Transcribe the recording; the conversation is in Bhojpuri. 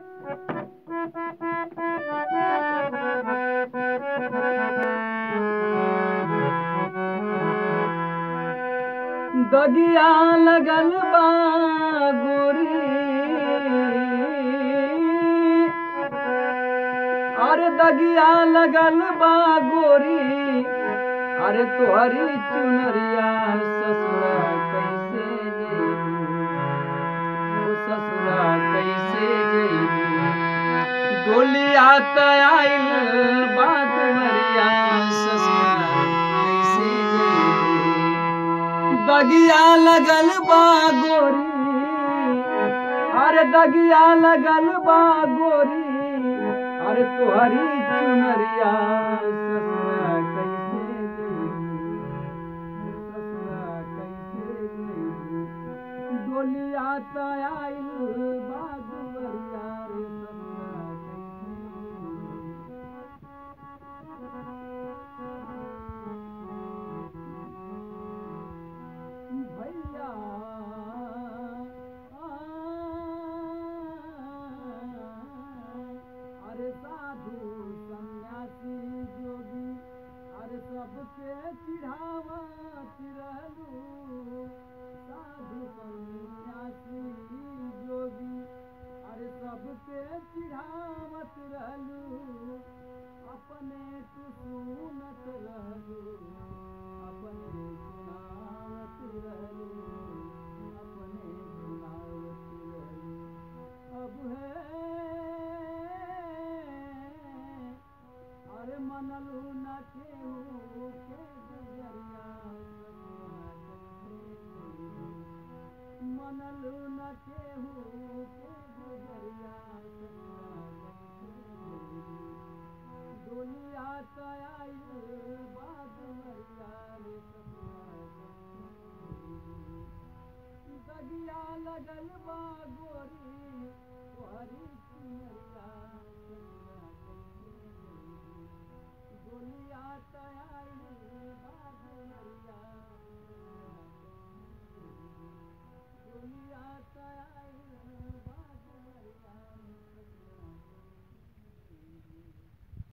दगिया लगल बा गोरी अरे दगिया लगल बा गोरी अरे तोहरी चुनरिया ससुरा कैसे जेबू ओ ससुरा कैसे जेबू डोलिया तयाइल बात मरिया ससुरा कैसे जेबू दगिया लगल बा गोरी अरे दगिया लगल बा गोरी अरे तोहरी चुनरिया ससुरा कैसे जेबू ससुरा कैसे जेबू डोलिया तयाइल बा दुवरिया रे ससुरा कैसे भैया अरे साधु सन्यासी जोगी अरे सबके चिढ़ावत रहलू साधु सन्यासी जोगी अरे सबके चिढ़ावत रहलू अपने तू सुनत रहलू अपने सुनावत रहलू अपने सुनावत रहलू अब है अरे मनलू न केहू के गुजरिया मनलू न केहू के गुजरिया डोलिया तयाई बाद मरिया रे ससुरा दगिया लगल बा गोरी